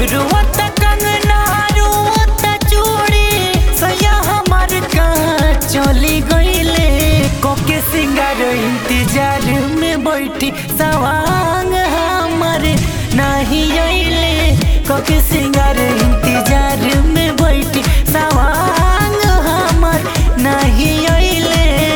रुवत कंगना रुवत चूड़ी सैया हमार कहाँ चली गईले कोके सिंगार इंतजार में बैठी सवांग हमारे नहीं अइले कोके सिंगार इंतजार में बैठी सवांग हमार नहीं अइले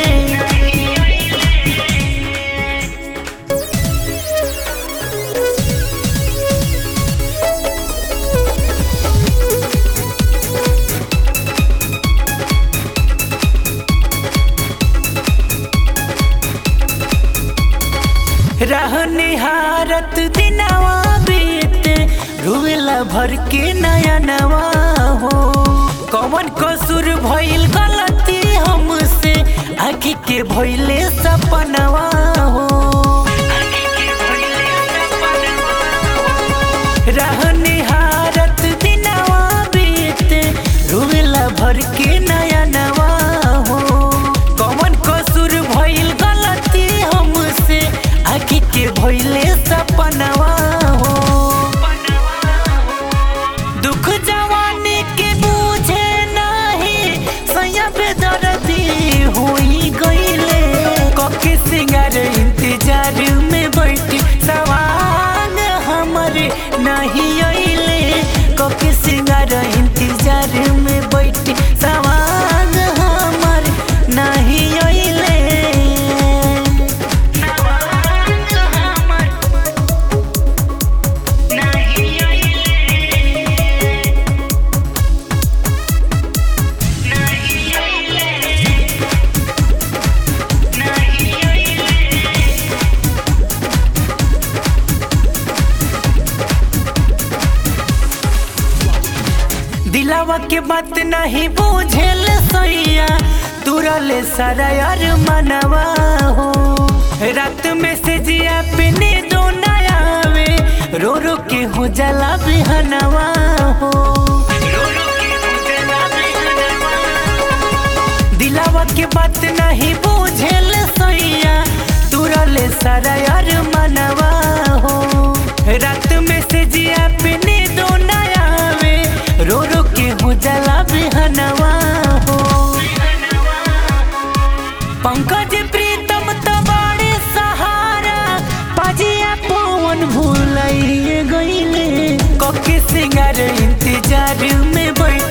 रहने हारत दिनवा बीते रुवेला भर के नया नवा हो कौन कसूर भइल गलती हमसे आखी के भइले सपनवा हो रहने हारत दिनवा बीते रुवेला भर के नया नवा हो कौन कसूर भइल गलती हमसे आखी के भइले सपनवा हो दुख जवानी के बूझे नहीं सैया बेदर्दी होई गईले कके सिंगार इंतजार में बैठी सवांग हमरे नहीं अइले कके सिंगार इंतजार में बैठी सवांग हमरे नहीं अइले सवांग हमर नहीं अइले नहीं अइले नहीं अइले दिलावा के बात नहीं बुझेल सैया तुरले सारा यार मनवा हो रात में से जिया पे नींदो ना आवे रो रो के हो जला बिहनवा हो दिलावा के बात नहीं बुझेल सैया तुरले सारा यार मनवा हो रात में से जिया पे नींदो ना आवे रो रो के हो जला बिहनवा हो पंकज प्रीतम तबाड़े सहारा पाजिया पवन भूलाइए गईले कके सिंगार इंतजार में बैठ